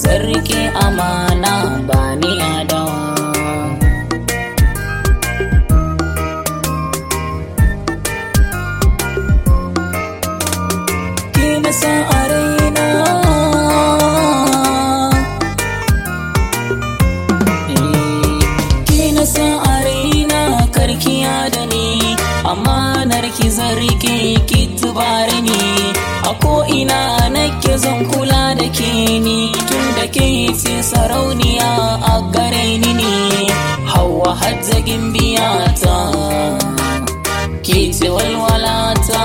zan rike amana ba ni adawa ki na sa a raina ki na sa a raina karkiya da ni amanar ki zan rike ki tubare ni a ko ina nake zan kula da ke ni tun da ke ce sarauniya a gare ni ne hawa hajjagin biyata ke ce walwalata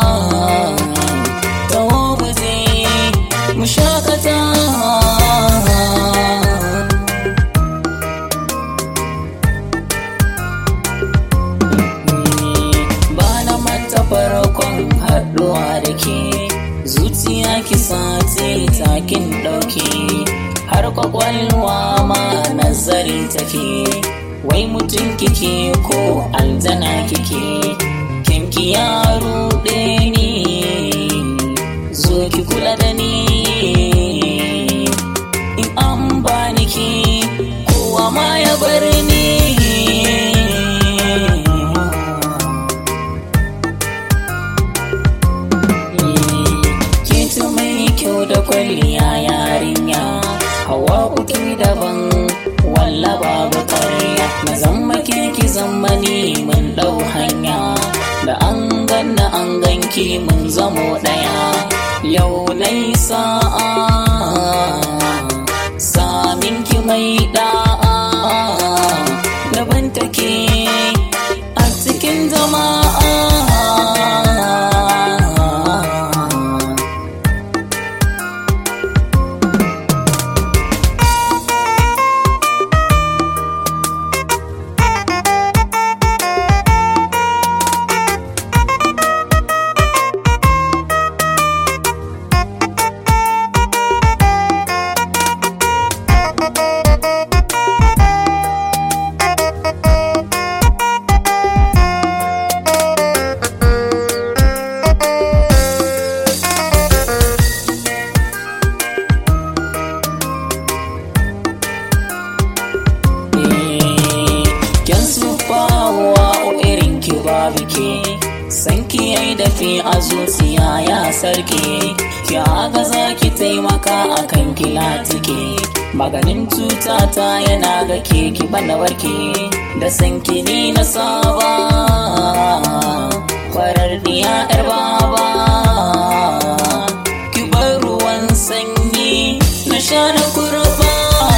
tawo buje mu shakata ba na mata farkon haɗuwa da ke zuciya ki sace takin ɗauke har kwakwalwa ma nazari take wai mutum kike ko aljana kike kinki ya ruɗe ni zo ki kula da ni in an bani ki kowa ma ya bar ni Kiti mai kyau da kwalliya yarinya Hawa uki daban walla babu karya Na zama ki zama ni mun dau hanya Da an ganna an ganki mun zamo daya Yau nai sa'a Samin ki mai da'a Daban take a cikin jama'a Kyan sufawa irin ki babu ke San ki yai dafi a zuciya ya sarki Ki haka za ki taimaka a kan kilatike Maganin cutata yana ga ke ki bana warke Da san ki ni na saba Farar diya yar baba Ki bar ruwan sanyi na sha na kurba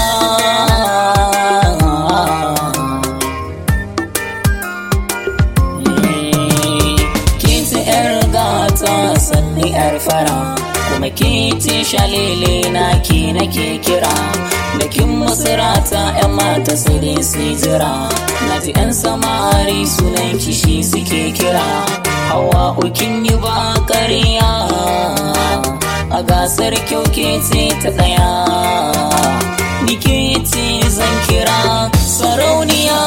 Kiti yar gata sanni yar fara kuma kiti shalele na ki nake kira da kin masarata yan mata sai dai su jira na ji yan samari sunan kishi suke kira hawa ukin yi ba ƙarya a gasar kyau ke ce ta ɗaya ni ke ce zan kira sarauniya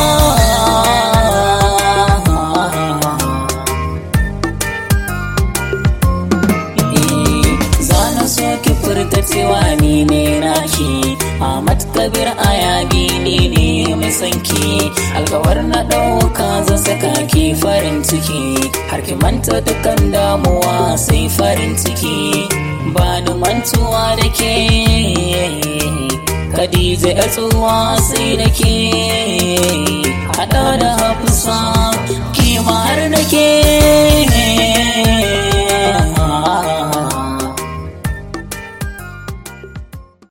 Zana so ki furta cewa ni ne naki Ahmad Kabir Ayabi ni ne mai sanki Alkawar na ɗauka zan saka ki farin ciki Har ki manta dukkan damuwa sai farin ciki Ba ni mantuwa da ke Khadija ya tsuwa sai da ke Hada da hawa